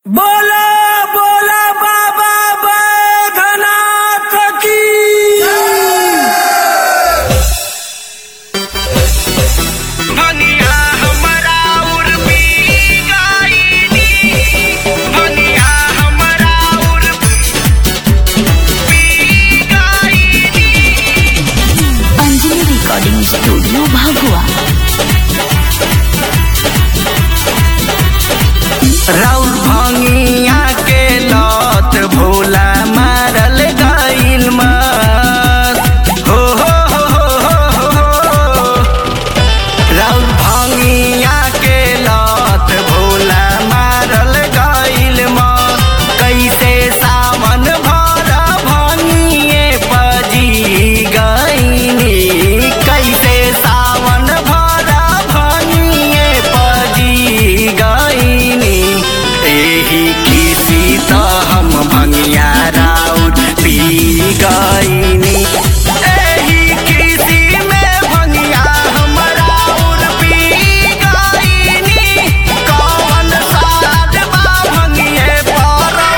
बोला बोला बाबा बैधनाथ की भनिया हमरा उर पी गाईनी भनिया हमरा उर पी गाईनी अंजलि रिकॉर्डिंग स्टूडियो भगवा राउर भंगिया के लत भोला मारल गइल मत हो हो हो हो हो हो राउर भंगिया के लत भोला मारल गइल मत कैसे सावन भर भंगिए पजी गइनी कैसे सावन भर भंगिए पजी गइनी एही किसी त हम भंगिया राउर पी गइनी एही किसी में भंगिया हम राउर पी गइनी कौन साथ बा भंगिए परौआ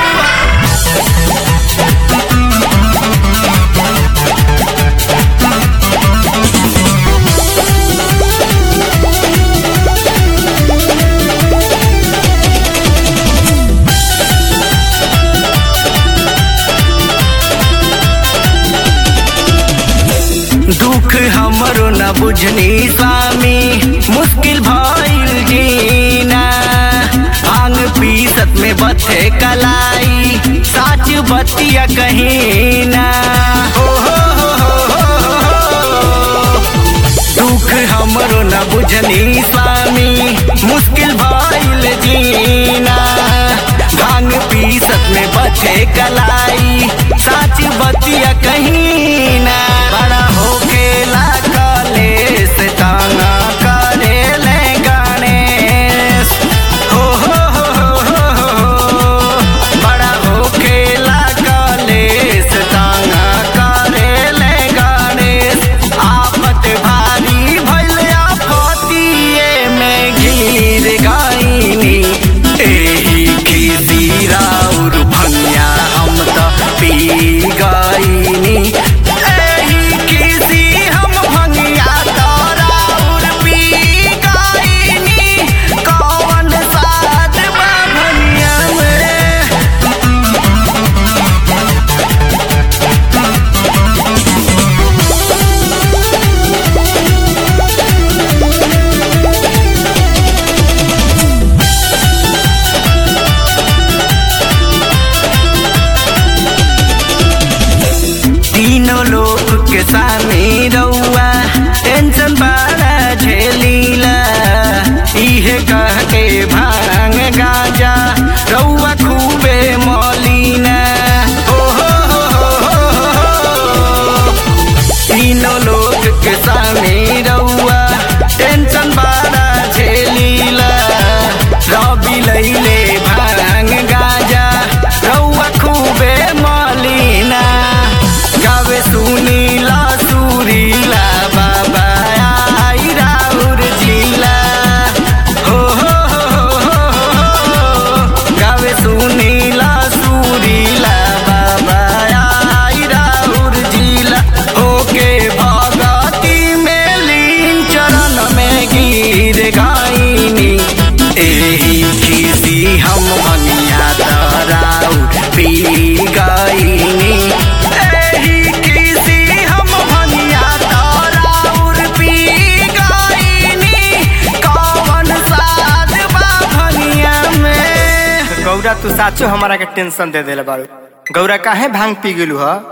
दुख हमरो न बुझनी स्वामी मुश्किल भइल जीना भांग पीसत में बथे कलाई साच बतिया कहीं ना हो हो हो हो हो हो। दुख हमरो न बुझनी स्वामी मुश्किल भइल जीना भांग पीसत में बचे कलाई साच बतिया कहीं ना बड़ा होके कलेस ताना करे ले गणेश हो हो हो हो हो हो। बड़ा होके कलेस ताना करे ले गणेश आफत भारी भइल आफतिए में गिर गइनी एही किसी राउर भंगिया हम त पी गइनी एही किसी हम भंगिया त राउर पी गइनी कौन साथ बा भंगिया में तीनों लोग के सामने रउआ टेंशन बड़ा झेलीला इहे कह के भांग गाजा रउआ खूबे मौलीना हो हो हो हो हो हो। तीनों लोग के सामने रउआ टेंशन बड़ा झेलीला रवि लैले भांग गाजा रउआ खूबे मौलीना गावे सुनीला सुरीला बाबा आई राउर जिला हो हो हो हो हो हो। गावे सुनीला सुरीला बाबा आई राउर जिला होके भगती में लीन चरण में गिर गाइनी एही किसी हम भनिया तराउर पी गइनी एही किसी हम भनिया तराउर पी गइनी कौन साथ बा भनिया में गौरा तू साचो हमारा के टेंशन दे देले बारू गौरा काहे भांग पी गेलू ह